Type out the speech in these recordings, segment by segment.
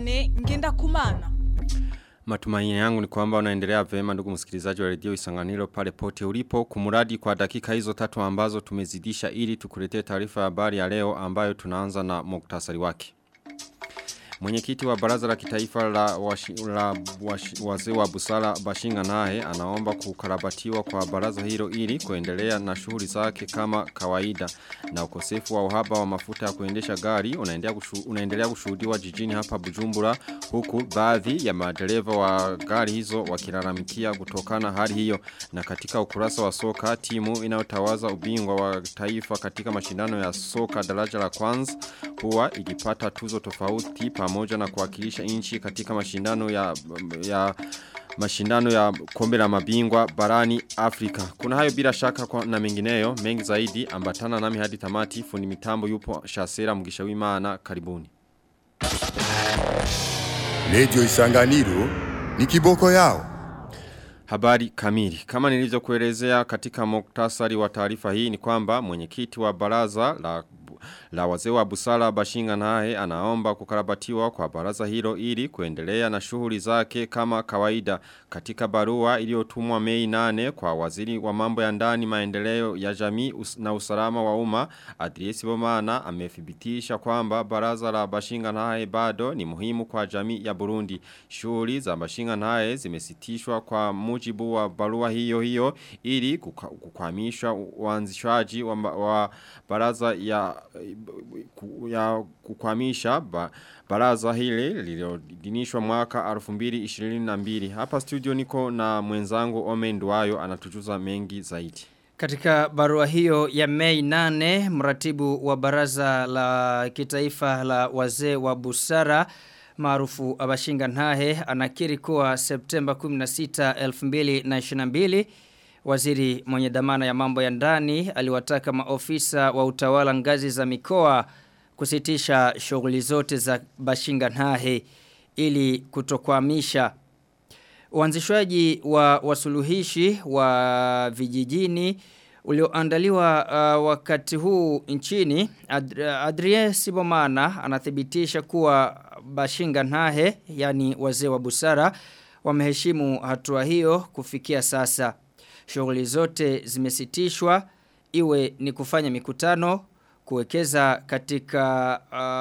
Diane ngenda kumana. Matumaini yangu ni kwamba unaendelea vema ndugu msikilizaji wa redio Isanganiro pale pote ulipo kumuradi kwa dakika hizo tatu ambazo tumezidisha ili tukuletee taarifa ya habari ya leo ambayo tunaanza na muktasari wake. Mwenyekiti wa baraza la kitaifa la, washi, la washi, wazee wa busara Bashinga naye anaomba kukarabatiwa kwa baraza hilo ili kuendelea na shughuli zake kama kawaida na ukosefu wa uhaba wa mafuta ya kuendesha gari unaendelea kushu, unaendelea kushuhudiwa jijini hapa Bujumbura huku baadhi ya madereva wa gari hizo wakilalamikia kutokana hali hiyo na katika ukurasa wa soka timu inayotawaza ubingwa wa taifa katika mashindano ya soka daraja la kwanza huwa ikipata tuzo tofauti pamoja na kuwakilisha nchi katika mashindano ya ya mashindano ya kombe la mabingwa barani Afrika. Kuna hayo bila shaka kwa na mengineyo mengi zaidi ambatana nami hadi tamati fundi mitambo yupo Shasera Mugisha w'Imana karibuni. Radio Isanganiro ni kiboko yao. Habari kamili. Kama nilivyokuelezea katika muktasari wa taarifa hii ni kwamba mwenyekiti wa baraza la la wazee wa busara Bashinga naye anaomba kukarabatiwa kwa baraza hilo ili kuendelea na shughuli zake kama kawaida katika barua iliyotumwa Mei 8 kwa waziri wa mambo ya ndani maendeleo ya jamii na usalama wa umma Adriesi Bomana amethibitisha kwamba baraza la Bashinga naye bado ni muhimu kwa jamii ya Burundi shughuli za Bashinga naye zimesitishwa kwa mujibu wa barua hiyo hiyo ili kukwamisha uanzishwaji wa, wa baraza ya ya kukwamisha ba, baraza hili lililodinishwa mwaka 2022 hapa studio niko na mwenzangu Ome Nduwayo anatujuza mengi zaidi katika barua hiyo ya Mei 8 mratibu wa baraza la kitaifa la wazee wa busara maarufu Abashinga Nhahe anakiri kuwa Septemba 16 2022 Waziri mwenye dhamana ya mambo ya ndani aliwataka maofisa wa utawala ngazi za mikoa kusitisha shughuli zote za Bashinga Nhahe ili kutokwamisha uanzishwaji wa wasuluhishi wa vijijini ulioandaliwa uh, wakati huu nchini Ad Adrien Sibomana anathibitisha kuwa Bashinga Nhahe yani wazee wa busara wameheshimu hatua hiyo kufikia sasa shughuli zote zimesitishwa iwe ni kufanya mikutano kuwekeza katika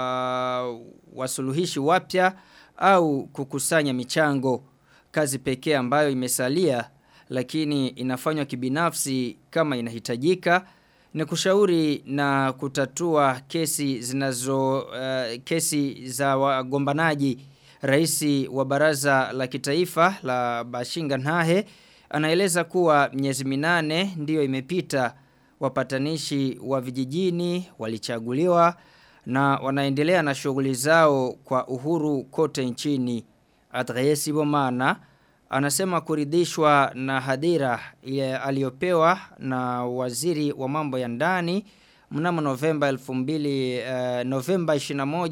uh, wasuluhishi wapya au kukusanya michango kazi pekee ambayo imesalia lakini inafanywa kibinafsi kama inahitajika ni kushauri na kutatua kesi zinazo uh, kesi za wagombanaji Raisi wa baraza la kitaifa la Bashinga Nhahe anaeleza kuwa miezi minane ndiyo imepita wapatanishi wa vijijini walichaguliwa na wanaendelea na shughuli zao kwa uhuru kote nchini. Adresi Bomana anasema kuridhishwa na hadira aliyopewa na waziri wa mambo ya ndani mnamo Novemba 2000 uh, Novemba 21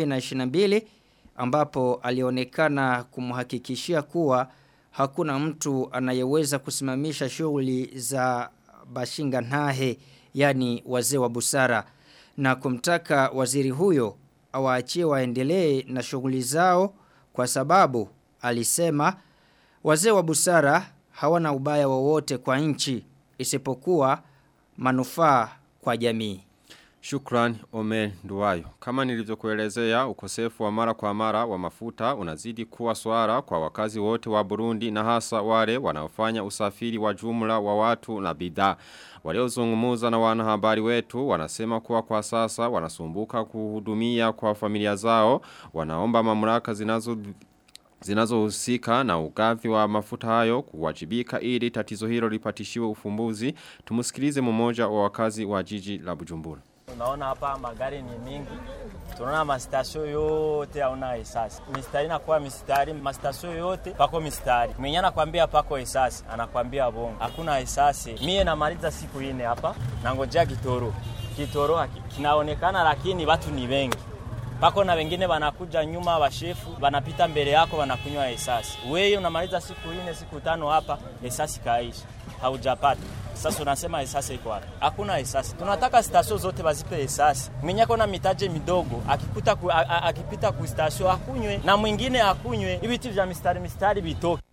2022 ambapo alionekana kumhakikishia kuwa hakuna mtu anayeweza kusimamisha shughuli za Bashinga Nhahe yani wazee wa busara na kumtaka waziri huyo awaachie waendelee na shughuli zao kwa sababu alisema wazee wa busara hawana ubaya wowote kwa nchi isipokuwa manufaa kwa jamii. Shukran Ome Nduwayo. Kama nilivyokuelezea ukosefu wa mara kwa mara wa mafuta unazidi kuwa swara kwa wakazi wote wa Burundi na hasa wale wanaofanya usafiri wa jumla wa watu na bidhaa. Waliozungumuza na wanahabari wetu wanasema kuwa kwa sasa wanasumbuka kuhudumia kwa familia zao. Wanaomba mamlaka zinazo zinazohusika na ugavi wa mafuta hayo kuwajibika ili tatizo hilo lipatishiwe ufumbuzi. Tumusikilize mmoja wa wakazi wa jiji la Bujumbura. Unaona hapa magari ni mingi, tunaona mastasio yote hauna esasi. Mistari inakuwa mistari, mastasio yote pako mistari. Mwenye anakwambia pako esasi, anakwambia bongo, hakuna esasi. Mie namaliza siku ine hapa, nangojea kitoro. Kitoro kinaonekana, lakini watu ni wengi pako na wengine wanakuja nyuma, washefu wanapita mbele yako, wanakunywa esasi. Wewe unamaliza siku ine siku tano hapa, esasi kaisha, haujapata sasa unasema esasi iko wapi? Hakuna esasi. Tunataka stasio zote bazipe esasi. Mwenye kona mitaje midogo akikuta ku, a, a, akipita ku stasio akunywe na mwingine akunywe, ibiti vya mistari mistari bitoke.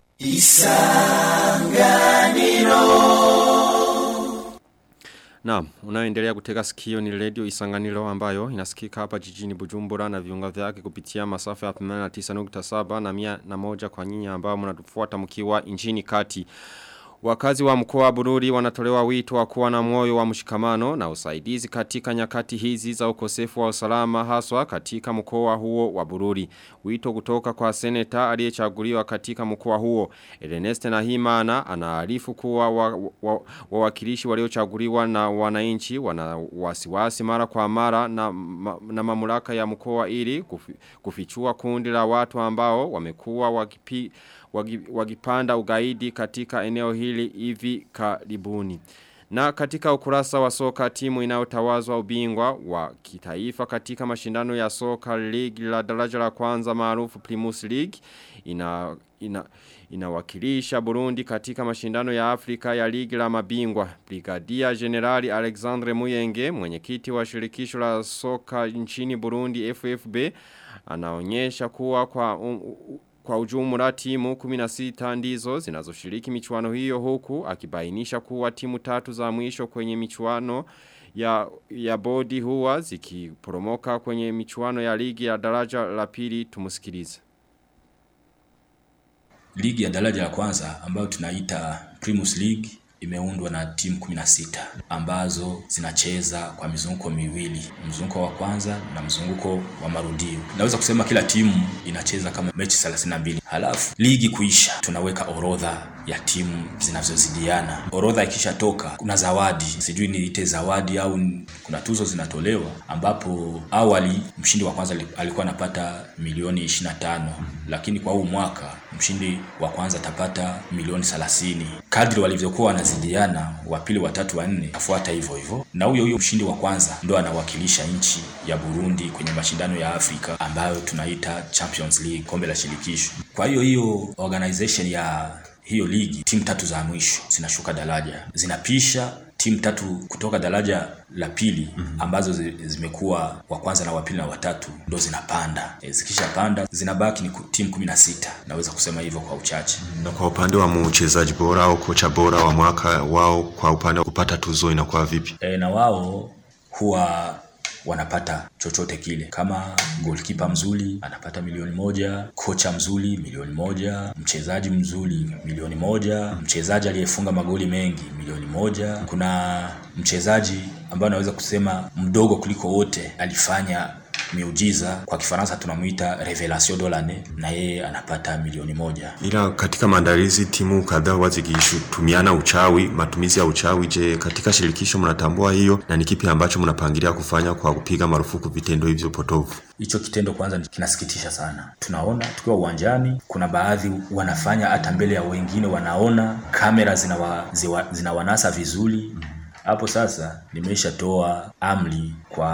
Naam, unayoendelea kutega sikio ni radio Isanganiro ambayo inasikika hapa jijini Bujumbura na viunga vyake kupitia masafa ya 89.7 na 101 kwa nyinyi ambao mnatufuata mkiwa nchini kati. Wakazi wa mkoa wa Bururi wanatolewa wito wa kuwa na moyo wa mshikamano na usaidizi katika nyakati hizi za ukosefu wa usalama haswa katika mkoa huo wa Bururi. Wito kutoka kwa seneta aliyechaguliwa katika mkoa huo. Ernest Nahimana anaarifu kuwa wawakilishi wa, wa waliochaguliwa na wananchi wana wasiwasi mara kwa mara na, ma, na mamlaka ya mkoa ili kufi, kufichua kundi la watu ambao wamekuwa wakipi wagipanda ugaidi katika eneo hili hivi karibuni. Na katika ukurasa wa soka timu inayotawazwa ubingwa wa kitaifa katika mashindano ya soka league la daraja la kwanza maarufu Primus League ina ina inawakilisha Burundi katika mashindano ya Afrika ya ligi la mabingwa. Brigadia Generali Alexandre Muyenge, mwenyekiti wa shirikisho la soka nchini Burundi FFB, anaonyesha kuwa kwa um, kwa ujumla timu 16 ndizo zinazoshiriki michuano hiyo huku akibainisha kuwa timu tatu za mwisho kwenye michuano ya, ya bodi huwa zikiporomoka kwenye michuano ya ligi ya daraja la pili tumusikilize. Ligi ya daraja la kwanza ambayo tunaita Primus League imeundwa na timu 16 ambazo zinacheza kwa mizunguko miwili, mzunguko wa kwanza na mzunguko wa marudio. Naweza kusema kila timu inacheza kama mechi 32. Halafu ligi kuisha, tunaweka orodha ya timu zinazozidiana. Orodha ikishatoka, kuna zawadi, sijui niite zawadi au kuna tuzo zinatolewa, ambapo awali mshindi wa kwanza alikuwa anapata milioni 25, lakini kwa huu mwaka mshindi wa kwanza atapata milioni 30. Kadri walivyokuwa wanazidiana, wa pili, wa tatu, wa nne afuata hivyo hivyo, na huyo huyo mshindi wa kwanza ndo anawakilisha nchi ya Burundi kwenye mashindano ya Afrika ambayo tunaita Champions League, kombe la shirikisho. Kwa hiyo hiyo organization ya hiyo ligi, timu tatu za mwisho zinashuka daraja, zinapisha timu tatu kutoka daraja la pili ambazo zimekuwa wa kwanza na wa pili na watatu ndo zinapanda. E, zikishapanda zinabaki ni timu kumi na sita, naweza kusema hivyo kwa uchache. Na kwa upande wa mchezaji bora au kocha bora wa mwaka wao, kwa upande wa kupata tuzo inakuwa vipi? E, na wao huwa wanapata chochote kile. Kama goalkeeper mzuri anapata milioni moja, kocha mzuri milioni moja, mchezaji mzuri milioni moja, mchezaji aliyefunga magoli mengi milioni moja. Kuna mchezaji ambaye anaweza kusema mdogo kuliko wote alifanya miujiza kwa Kifaransa tunamuita revelation de l'année, na yeye anapata milioni moja. Ila katika maandalizi timu kadhaa huwa zikitumiana uchawi, matumizi ya uchawi. Je, katika shirikisho mnatambua hiyo na ni kipi ambacho mnapangilia kufanya kwa kupiga marufuku vitendo hivyo potovu? Hicho kitendo kwanza kinasikitisha sana. Tunaona tukiwa uwanjani, kuna baadhi wanafanya hata mbele ya wengine, wanaona kamera zinawa, ziwa, zinawanasa vizuri hapo sasa nimeshatoa amri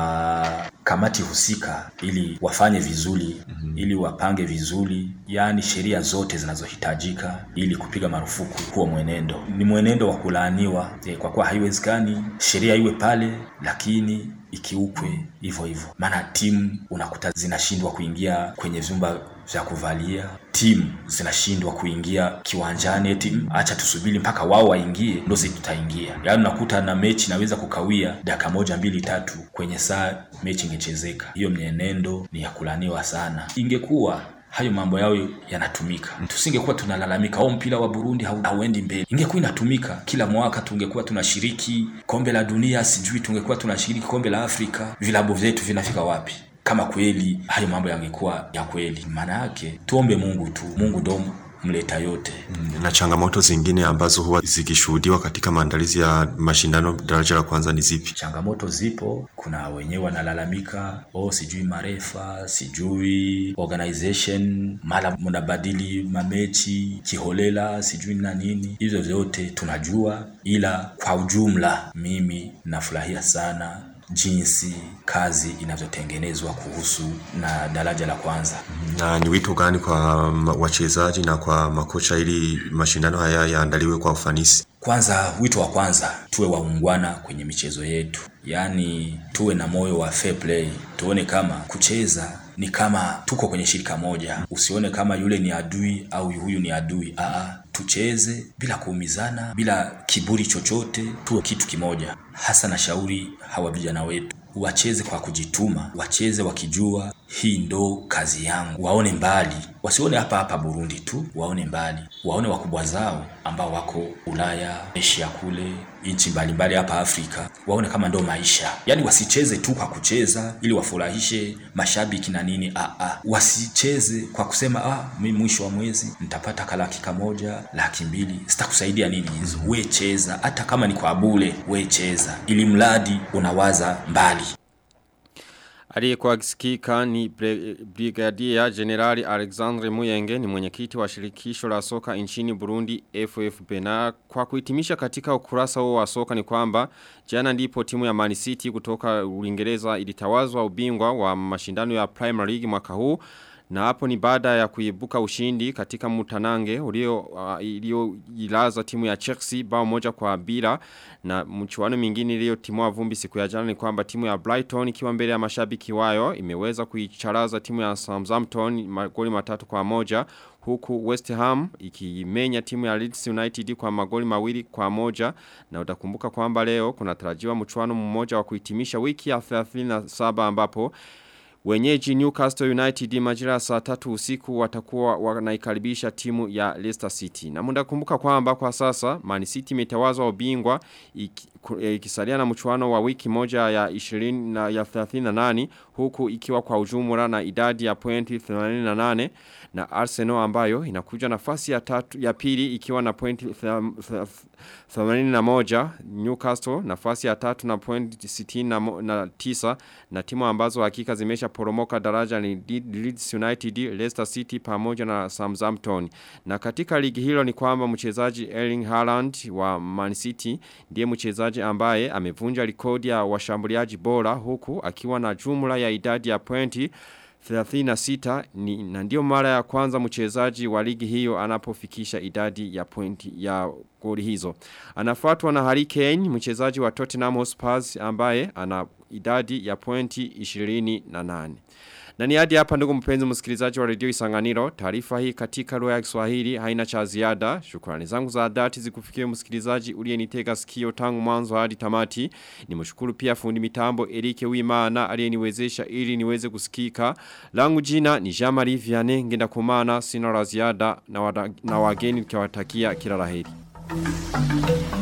kwa kamati husika ili wafanye vizuri mm -hmm. ili wapange vizuri, yaani sheria zote zinazohitajika ili kupiga marufuku huo mwenendo. Ni mwenendo wa kulaaniwa e, kwa kuwa haiwezekani sheria iwe pale lakini ikiukwe hivyo hivyo, maana timu unakuta zinashindwa kuingia kwenye vyumba vya kuvalia, timu zinashindwa kuingia kiwanjani, eti acha tusubiri mpaka wao waingie ndo sisi tutaingia. Yaani unakuta na mechi naweza kukawia dakika moja mbili tatu kwenye saa mechi ingechezeka. Hiyo mienendo ni ya kulaniwa sana. Ingekuwa hayo mambo yao yanatumika, tusingekuwa tunalalamika au mpira wa Burundi hauendi mbele. Ingekuwa inatumika kila mwaka, tungekuwa tunashiriki kombe la dunia, sijui tungekuwa tunashiriki kombe la Afrika. Vilabu vyetu vinafika wapi? Kama kweli hayo mambo yangekuwa ya kweli, maana yake tuombe Mungu tu. Mungu ndo mleta yote. Na changamoto zingine ambazo huwa zikishuhudiwa katika maandalizi ya mashindano daraja la kwanza ni zipi? Changamoto zipo, kuna wenyewe wanalalamika, oh, sijui marefa, sijui organization, mara mnabadili mamechi kiholela, sijui na nini. Hivyo vyote tunajua, ila kwa ujumla mimi nafurahia sana jinsi kazi inavyotengenezwa kuhusu na daraja la kwanza. Na ni wito gani kwa ma- wachezaji na kwa makocha ili mashindano haya yaandaliwe kwa ufanisi? Kwanza, wito wa kwanza, tuwe waungwana kwenye michezo yetu, yaani tuwe na moyo wa fair play, tuone kama kucheza ni kama tuko kwenye shirika moja. Usione kama yule ni adui au huyu ni adui. Aa, tucheze bila kuumizana, bila kiburi chochote, tuwe kitu kimoja. Hasa na shauri hawa vijana wetu wacheze kwa kujituma, wacheze wakijua hii ndo kazi yangu, waone mbali, wasione hapa hapa Burundi tu, waone mbali, waone wakubwa zao ambao wako Ulaya, Asia kule, nchi mbalimbali hapa Afrika, waone kama ndo maisha. Yaani wasicheze tu kwa kucheza ili wafurahishe mashabiki na nini. Ah, ah. Wasicheze kwa kusema ah, mimi mwisho wa mwezi nitapata kalaki kamoja, laki mbili, sitakusaidia nini hizo. We cheza, hata kama ni kwa bure, we cheza, ili mradi unawaza mbali. Aliyekuwa akisikika ni Bre- Brigadier Generali Alexandre Muyenge ni mwenyekiti wa shirikisho la soka nchini Burundi FFB na kwa kuhitimisha katika ukurasa huo wa soka ni kwamba jana ndipo timu ya Man City kutoka Uingereza ilitawazwa ubingwa wa mashindano ya Premier League mwaka huu na hapo ni baada ya kuibuka ushindi katika mutanange ulio uh, iliyoilaza timu ya Chelsea bao moja kwa bila na mchuano mingine iliyotimua vumbi siku ya jana ni kwamba timu ya Brighton ikiwa mbele ya mashabiki wayo imeweza kuicharaza timu ya Southampton magoli matatu kwa moja huku West Ham ikimenya timu ya Leeds United kwa magoli mawili kwa moja na utakumbuka kwamba leo kuna tarajiwa mchuano mmoja wa kuhitimisha wiki ya 37 ambapo Wenyeji Newcastle United majira ya saa tatu usiku watakuwa wanaikaribisha timu ya Leicester City. Na muda kumbuka kwamba kwa sasa Man City imetawazwa ubingwa iki- ku- eh, ikisalia na mchuano wa wiki moja ya 20 na ya 38 huku ikiwa kwa ujumla na idadi ya pointi 88 na Arsenal ambayo inakuja nafasi ya tatu ya pili ikiwa na pointi 81 Newcastle nafasi ya tatu na pointi 69 na timu ambazo hakika zimesha poromoka daraja ni Leeds United, Leicester City pamoja na Southampton. Na katika ligi hilo ni kwamba mchezaji Erling Haaland wa Man City ndiye mchezaji ambaye amevunja rekodi ya washambuliaji bora huku akiwa na jumla ya idadi ya pointi 36 ni, na ndio mara ya kwanza mchezaji wa ligi hiyo anapofikisha idadi ya pointi ya goli hizo. Anafuatwa na Harry Kane mchezaji wa Tottenham Hotspur ambaye ana idadi ya pointi 28. Na ni hadi hapa ndugu mpenzi msikilizaji wa redio Isanganiro, taarifa hii katika lugha ya Kiswahili haina cha ziada. Shukrani zangu za dhati zikufikie msikilizaji uliyenitega sikio tangu mwanzo hadi tamati. Nimshukuru pia fundi mitambo Erike Wimana aliyeniwezesha ili niweze kusikika. Langu jina ni Jean-Marie Vianney ngenda kumana sina la ziada na, wada, na wageni nikiwatakia kila laheri.